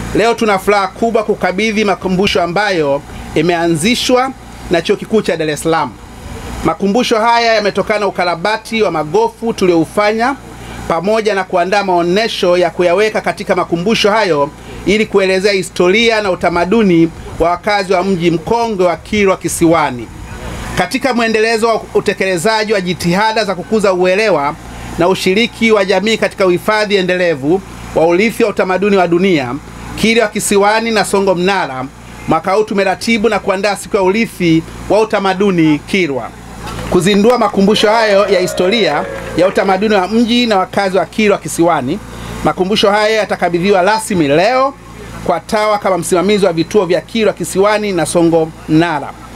Leo tuna furaha kubwa kukabidhi makumbusho ambayo imeanzishwa na Chuo Kikuu cha Dar es Salaam. Makumbusho haya yametokana na ukarabati wa magofu tulioufanya pamoja na kuandaa maonesho ya kuyaweka katika makumbusho hayo ili kuelezea historia na utamaduni wa wakazi wa mji mkongwe wa Kilwa Kisiwani. Katika mwendelezo wa utekelezaji wa jitihada za kukuza uelewa na ushiriki wa jamii katika uhifadhi endelevu wa urithi wa utamaduni wa dunia, Kilwa Kisiwani na Songo Mnara, mwaka huu tumeratibu na kuandaa siku ya urithi wa utamaduni Kilwa. Kuzindua makumbusho hayo ya historia ya utamaduni wa mji na wakazi wa Kilwa Kisiwani. Makumbusho haya yatakabidhiwa rasmi leo kwa TAWA kama msimamizi wa vituo vya Kilwa Kisiwani na Songo Mnara.